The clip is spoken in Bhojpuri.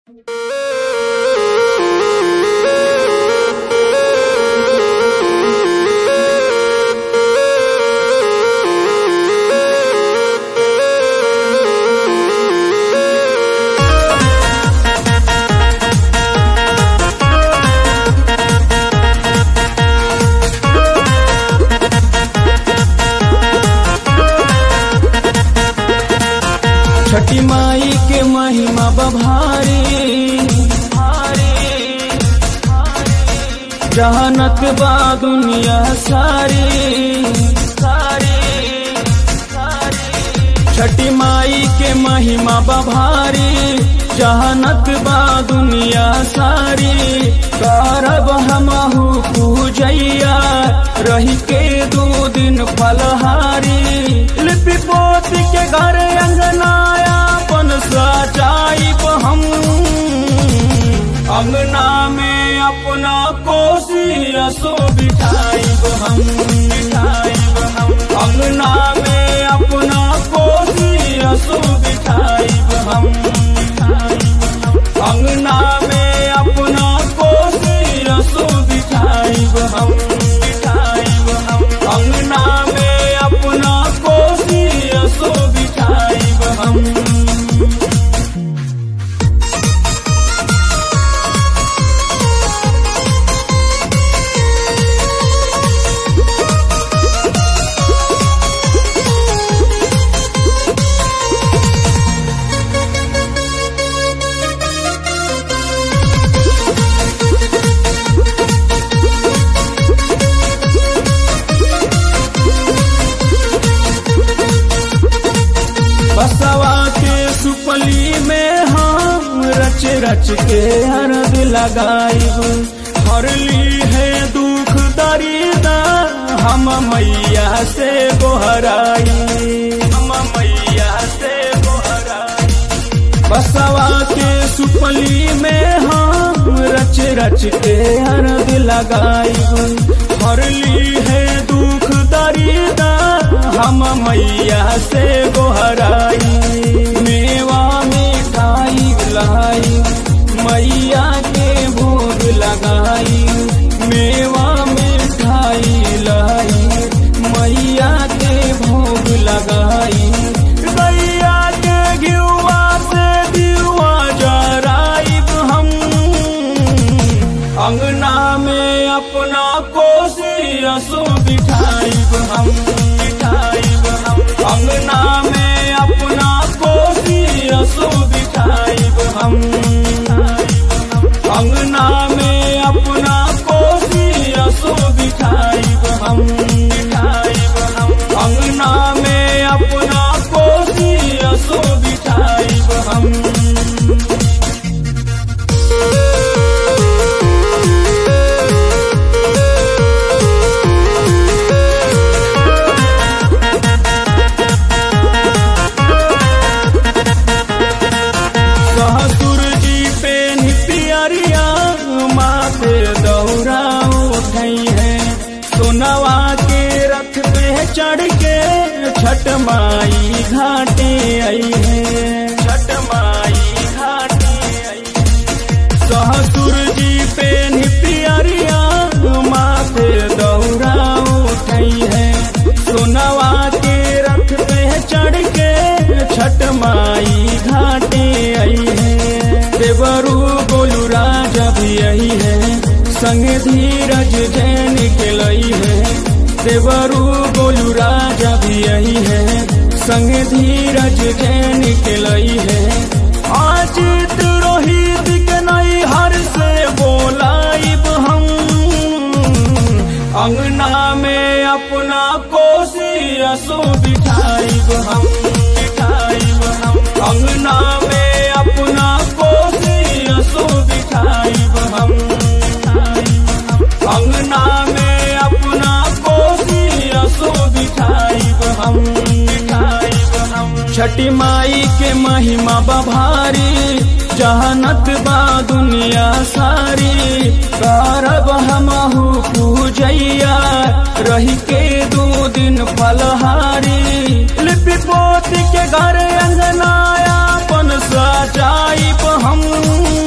छठी माई के महिमा बभारी जहानत बा दुनिया सारी सारी छठी माई के महिमा बभारी जहानत बा दुनिया सारी करब हमहू पूजैया रही के दू दिन फलहारी लिपि पोती के घर अंगनाया पन सजाइब हम अंगना में अपना कोसी असो बिठाइब हम बिठाइब हम अंगना में अपना कोसी असो बिठाइब हम बिठाइब हम अंगना में अपना कोसी असो बिठाइब हम बिठाइब हम अंगना में अपना कोसी असो बिठाइब हम बसवा के सुपली में हम रच रच के हरद लगाइब हरली है दुख दरिदा हम मैया से गोहराई हम मैया से गोहराई बसवा के सुपली में हम रच रच के हरद लगाइब हरली है दुख दरिदा हम मैया से गोहराई मेवा मिठाई लाई मैया के भोग लगाई मेवा मिठाई लाई मैया के भोग लगाई गैया के घियुआ से दियुआ जराइब हम अंगना में अपना कोसी असो बिठाइब हम बिठाइब हम अंगना में अपना कोसी असो बिठाइब हम अंगना में अपना कोसी असो बिठाइब हम बिठाइब हम अंगना में अपना कोसी असो बिठाइब हम ससुर जी पे निपियरिया माथे दौरा उठई है सोनवा के रथ पे चढ़ के छठ माई घाटे आई है छठ माई घाटे आई ससुर जी पे निपियरिया माथे दौरा उठई है सोनवा के रथ पे चढ़ के छठ माई घाटे आई है देवरू गोलू राजा भी आई है संग धीरज जैन के लई है देवरू गोलू राजा भी आई है संग धीरज जैन के लई है आज रोहित के नई हर से बोलाइब हम अंगना में अपना कोसी असो बिठाइब हम बिठाइब हम अंगना में अपना कोसी असो बिठाइब हम बिठाइब हम अंगना में अपना कोसी असो बिठाइब हम बिठाइब हम छठी माई के महिमा बभारी जहानत बा दुनिया सारी करब हमहू पूजैया रही के दू दिन फलहारी लिपि पोती के घर अंगनाया पन सजाइब हम